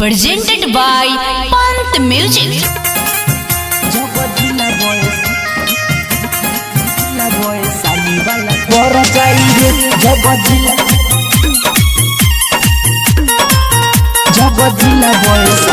presented by Pant Music. বড় চাইবে জগজিলা জগজিলা বয়স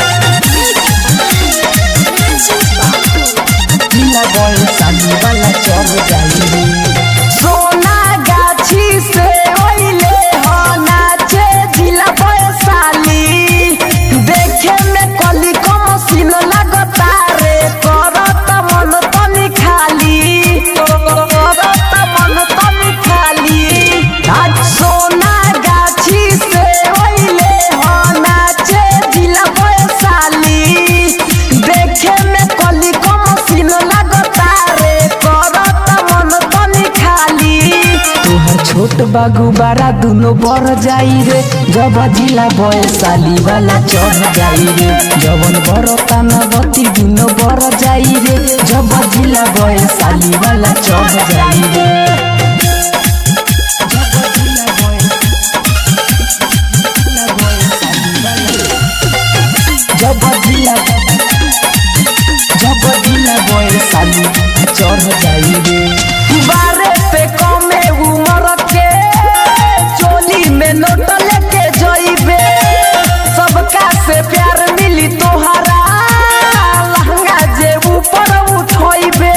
जिला बयस वाला चढ़ जाइए सोना गाछी से ओइले हो नाचे जिला बयसाली देखे में कली कम सीन लगता रे करत मन तनी खाली करत मन तनी खाली आज सोना गाछी से ओइले हो नाचे जिला बयसाली देखे में कली कम सीन लगता रे करत मन तनी खाली तोहर छोट बागु बारा दुनो बढ़ जाई रे जब जिला बयसाली वाला चढ़ जाई रे जवन बड़ तानवती दुनो बढ़ जाई रे जब जिला बयसाली वाला चढ़ जाई रे जब जिला जब जिला जब जिला बयसाली चढ़ जाई रे बारे पे कमे उमर के चोली में नोट लेके जइबे सबका से प्यार मिली तोहरा लहंगा जे ऊपर उठइबे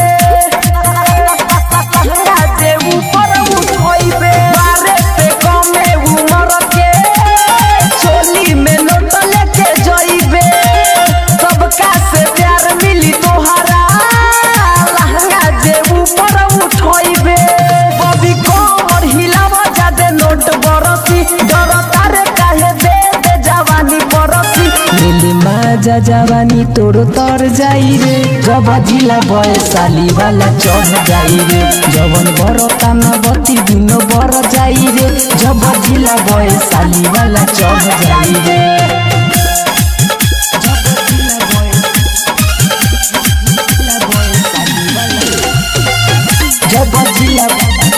लहंगा जे ऊपर उठइबे बारे पे कमे उमर के चोली में नोट लेके जइबे सबका से प्यार मिली तोहरा लहंगा जे ऊपर उठइबे बबी कोमर हिलावा जादे नोट बरसी डर तारे काहे दे दे जवानी बरसी मिली माजा जवानी तोर तर जाई रे जब जिला बयसाली वाला चढ़ जाई रे जवन बड़ कानवती दुनो बड़ जाई रे जब जिला बयसाली वाला चढ़ जाई रे जब जिला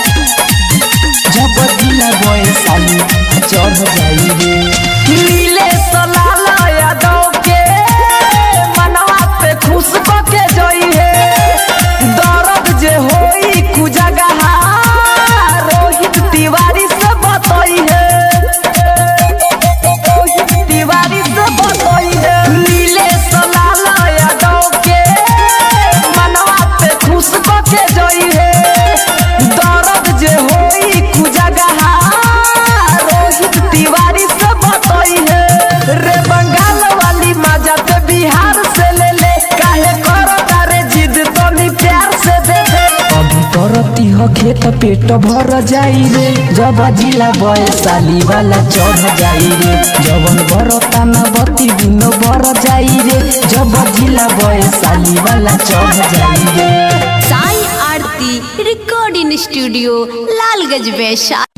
जब जिला बयसाली चढ़ जाई रे नीले सलाला यादव के मनवा पे खुश के जई है दर्द जे होई कुजगहा रोहित तिवारी से बतई है रोहित तिवारी से बतई है नीले सलाला यादव के मनवा पे खुश के जई है दर्द जे होई कुजगहा रोहित तिवारी से बतई है रे बंगाल वाली मजा ते बिहार से ले ले काहे करता रे जिद तनी प्यार से दे दे अभी करती हो खेत पेट भर जाई रे जब जिला बयसाली वाला चढ़ जाई रे जवन बड़ तानवती दुनो बड़ जाई रे जब जिला बयसाली वाला चढ़ जाई रे Sai Aarti Recording Studio, Lalgaj Vaishali.